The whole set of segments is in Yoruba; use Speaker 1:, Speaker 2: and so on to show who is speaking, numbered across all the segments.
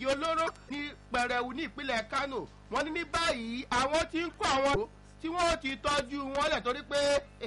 Speaker 1: egbògi olóró ní pẹrẹwu ní ìpínlẹ̀ kano wọ́n ní ní báyìí àwọn tí ń kó àwọn tí wọ́n ti tọ́jú wọn lẹ̀ torí pé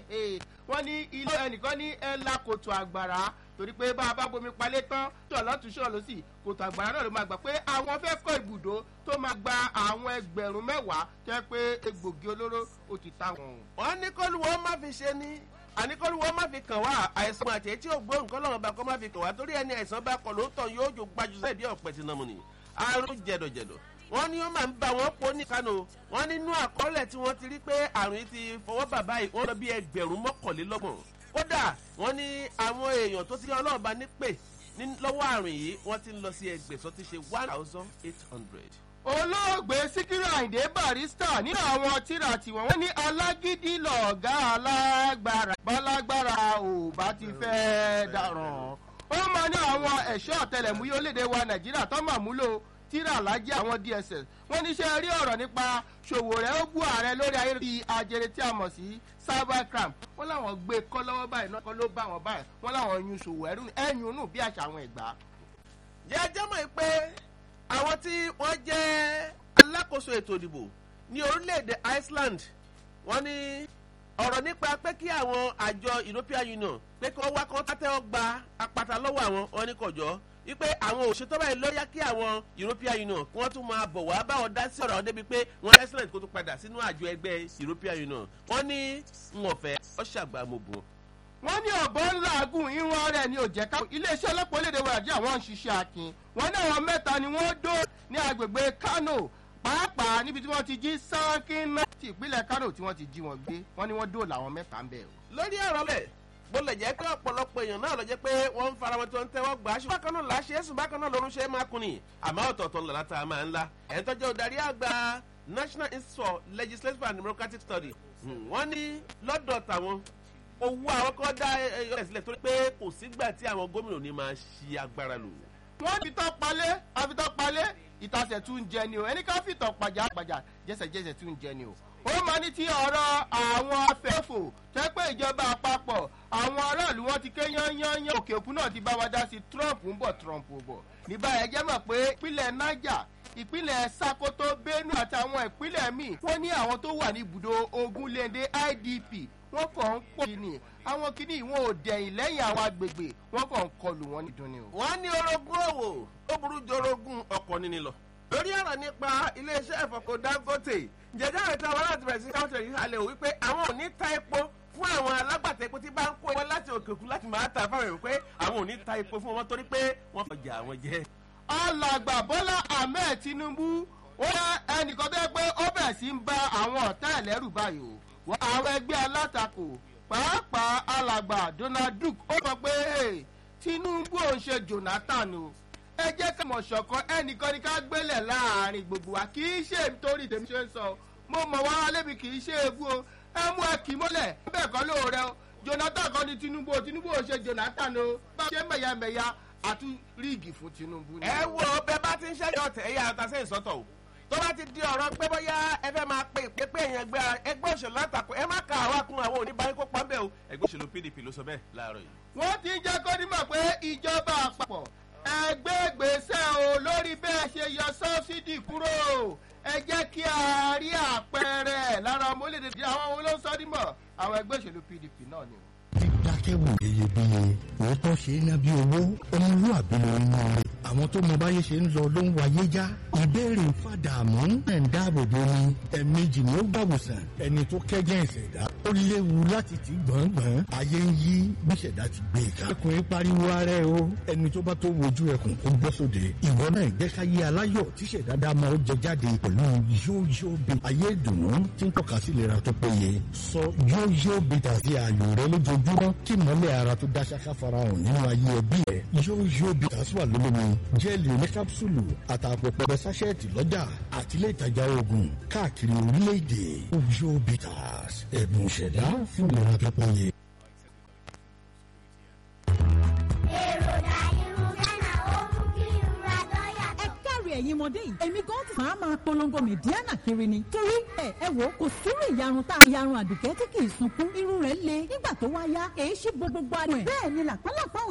Speaker 1: wọ́n ní ilé ẹnìkan ní ẹ̀la kòtò àgbàrá torí pé bá a bá bomi palẹ̀ tán tó ọlọ́tún ṣọ́ lọ sí kòtò àgbàrá náà ló máa gbà pé àwọn fẹ́ kọ́ ibùdó tó máa gba àwọn ẹgbẹ̀rún mẹ́wàá tẹ́ pé egbògi olóró ó ti ta wọn.
Speaker 2: wọ́n ní kólúwọ́ má fi ṣe ní àníkọ́lùwọ́ má fi kàn wá àìsàn àti etí ògbó nǹkan lọ́wọ́ bá kọ́ má fi kàn wá torí ẹni àìsàn bá kọ̀ lóòótọ́ yóò jò gbajú sẹ́ẹ̀ bí ọ̀pẹ ti nà mú ni àrùn jẹ̀dọ̀jẹ̀dọ̀ wọ́n ní wọ́n máa ń bá wọn pọ̀ ní kánò wọ́n nínú àkọọ́lẹ̀ tí wọ́n ti rí pé àrùn yìí ti fọwọ́ bàbá yìí wọ́n lọ bí ẹgbẹ̀rún mọ́kànlélọ́gbọ̀n kódà wọ́n ní àwọn èèyàn tó ti ní ọlọ́ọ̀bá nípè lọ́wọ́ àrùn yìí wọ́n ti ń lọ sí ẹgbẹ̀sán ti ṣe one thousand eight hundred
Speaker 1: olóògbé síkírù àyìndé barista nínú àwọn tíra tiwọn wọn ní alágídí lọ̀gá alágbára bálágbára ò bá ti fẹ́ dáràn ó máa ní àwọn ẹ̀ṣọ́ ọ̀tẹlẹ̀múyẹ́ orílẹ̀-èdè wa nàìjíríà tó máa múlò tíra alájẹ àwọn dss wọn níṣẹ́ rí ọ̀rọ̀ nípa ṣòwò rẹ̀ ó bú ààrẹ lórí ayélujára ajere tí a mọ̀ sí cybercrime wọn làwọn gbé kọ́ lọ́wọ́ báyìí náà kọ́ ló bá wọn báyìí wọn làwọn yun ṣòwò ẹ̀yún nù bí àṣà àwọn ìgbà.
Speaker 2: jẹ́jẹ́ mọ̀ pé àwọn tí wọ́n jẹ́ alákòóso ètò ìdìbò ní orílẹ̀-èdè iceland wọ́n ní ọ̀rọ̀ nípa pé kí àwọn àjọ european union pé kí wọ́n wá kán tátẹ́wọ́ gba apata lọ́wọ́ àwọn wọn ní kọjọ́ wípé àwọn òṣètò báyìí lọ́yà kí àwọn european union kí wọ́n tún máa bọ̀ wá báwọn dá sí ọ̀rọ̀ débi pé wọ́n iceland kó tún padà sínú àjọ ẹgbẹ́ european union wọ́n ní ń ọ̀fẹ́ ọ̀ṣàgbàmọ̀bùn
Speaker 1: wọ́n ní ọ̀bọ̀ ńlá agùn irun rẹ̀ ni ò jẹ́ ká iléeṣẹ́ ọlọ́pàá orílẹ̀-èdè wa nàìjíríà wọ́n ń ṣiṣẹ́ akin wọ́n ní àwọn mẹ́ta ni wọ́n dó ní agbègbè kano pàápàá níbi tí wọ́n ti jí sánkínná ti ìpínlẹ̀ kano tí wọ́n ti jí wọn gbé wọ́n ní wọ́n dó làwọn mẹ́ta ń bẹ̀ o.
Speaker 2: lórí ọ̀rọ̀ lẹ̀ bó lè jẹ́ pé ọ̀pọ̀lọpọ̀ èèyàn náà lọ jẹ́ pé wọ́n ń fara wọn tí wọ́n ń tẹ́wọ́ gbà á ṣùgbọ́n bákan náà láṣẹ ẹ̀sùn bákan náà lórun ṣe é máa kun ni àmọ́ ọ̀tọ̀ọ̀tọ̀ ńlá láta máa ńlá ẹ̀ ń tọ́jú ọ̀darí àgbà national institute for legislative and democratic study wọ́n ní lọ́dọ̀ tàwọn owó àwọn kan dá ẹyọ sílẹ̀ torí pé kò sígbà tí àwọn gómìnà ní máa ṣi agbára lò.
Speaker 1: wọ́n fi tọ́ palẹ̀ àfitọ́ palẹ̀ ìtasẹ̀ tún jẹ ni o ẹni ká fìtọ̀ pàjá pàjá jẹsẹ̀jẹsẹ̀ tún jẹ ni o. ó máa ní ti ọ̀rọ̀ àwọn afẹ́fò tẹ́ pé ìjọba àpapọ̀ àwọn aráàlú wọn ti ké yányányán òkè òkun náà ti bá wa dá sí trump ń bọ̀ trump ò bọ̀. nígbà yẹn jẹ́ mọ̀ pé ìpínlẹ̀ niger ìpínlẹ̀ sakoto benue àtàwọn ìpínlẹ̀ míì wọ́n ní àwọn tó wà ní ibùdó ogunléndé idp wọ́n kàn ń pọ̀ kí ni àwọn kìíní wọn ò dẹ̀yìn lẹ́yìn àwọn agbègbè wọ́n kàn ń kọlù wọn nídùn ni o.
Speaker 2: wọ́n ní orogún òwò ó burú jọ orogún ọkọ̀ níní lọ. lórí ọ̀rọ̀ nípa iléeṣẹ́ ìfọ̀kọ̀ dangote jẹjẹrẹ àwọn ìta wọn láti bẹ̀rẹ̀ sí káwọn tẹ̀lé halẹ̀ o wípé àwọn ò ní ta epo fún àwọn alágbàtà epo tí bá ń kó wọn láti òkè òkun láti máa ta fáwọn èèyàn pé àwọn ò ní ta epo fún wọn torí pé wọ́n fọjà àwọn jẹ́.
Speaker 1: alàgbà bọ́lá ahmed tinubu ó yẹ ẹnìkan tó yẹ pé ó bẹ̀ sí ń bá àwọn ọ̀tá ẹ̀lẹ́rù báyìí o àwọn ẹgbẹ́ alátakò pàápàá alàgbà donald duke ó sọ pé tinubu ò ń ṣe jonathan o ẹ jẹ́ ká mọ̀ ṣọ̀kan ẹnìkan ní ká gbélẹ̀ láàrin gbogbo wa kì í ṣe nítorí tèmi ṣe ń sọ mo mọ̀ wá lébi kì í ṣe ewu o ẹ mú ẹ kì í mọ́lẹ̀ bẹ́ẹ̀ kọ́ lóore o jonathan kan ní tinubu o tinubu ò ṣe jonathan o bá ṣe mẹ̀yàmẹ̀yà àtú ríìgì fún tinubu ni.
Speaker 2: ẹ wo bẹẹ bá ti ń ṣẹyọ tẹ ẹyà àtàṣe ìsọtọ o tó bá ti di ọ̀rọ̀ pé bóyá ẹ fẹ́ máa pe ìpépé èèyàn gbé ẹgbẹ́ òṣèlú látakò ẹ má ka àwa kun àwọn oníbàárẹ̀ kó pọ́nbẹ́ o ẹgbẹ́ òṣèlú pdp ló sọ bẹ́ẹ̀ láàárọ̀ yìí.
Speaker 1: wọ́n ti ń jẹ́ kó nímọ̀ pé ìjọba àpapọ̀ ẹgbẹ́ gbèsè o lórí bẹ́ẹ̀ ṣe yọ sọ́sídì kúrò ẹ jẹ́ kí a rí àpẹẹrẹ lára ọmọ orílẹ̀-èdè àwọn olóńsọ́dímọ̀ àwọn ẹgbẹ́ òṣèlú pdp náà ni o
Speaker 3: dídákẹ́wò iyebíye òótọ́ ṣe é ná bí owó ọmọlúwàbí ló ń yan rẹ̀ àwọn tó mọ báyé ṣe ń lọ ló ń wáyé já ìbéèrè fàdàmú ẹ̀ ń dáàbòbò ni ẹ̀ẹ̀mejì ni ó gbàwòsàn ẹni tó kẹ́jẹ́ ìṣẹ̀dá ó léwu láti ti gbọ̀ngbọ̀n ayé ń yí bí ìṣẹ̀dá ti gbé e ká ẹkùnrin pariwo ara ẹ o ẹni tó bá tó wojú ẹkùn kó bọ́ sóde ìwọ náà ìgbẹ́sáyé aláyọ̀ tí ìṣẹ̀dá dá máa ó jẹ jáde pẹ̀lú yóyó bí ayé ìdùnnú tí ń tọ́ka sí ìlera tó péye sọ yóyó bí tàbí ààyò rẹ lójoojúmọ́ kí mọ́lẹ̀ ara tó dá ṣáká farahàn nínú ayé ẹbí ẹ yóyó bí tàbí wà lólómi jẹ́ẹ̀lì oní kápsúlù àtàpọ̀ pẹ̀lẹ́ sáṣẹ́ẹ̀tì lọ́jà àti ilé ìtajà oògùn káàkiri orílẹ̀-èdè yóyó bitters ẹ̀bùn ìṣẹ̀dá fún ìlera tó péye.
Speaker 4: ẹ̀yin ọmọdé yìí èmi gan ti máa máa polongo mẹ̀díánà kiri ni torí ẹ ẹ wò kò sírú ìyarun tá ìyarun àdùkẹ́ tí kì í sunkún irun rẹ̀ le nígbà tó wá yá èyí ṣí gbogbo ara ẹ̀ bẹ́ẹ̀ ni làpálàpá ò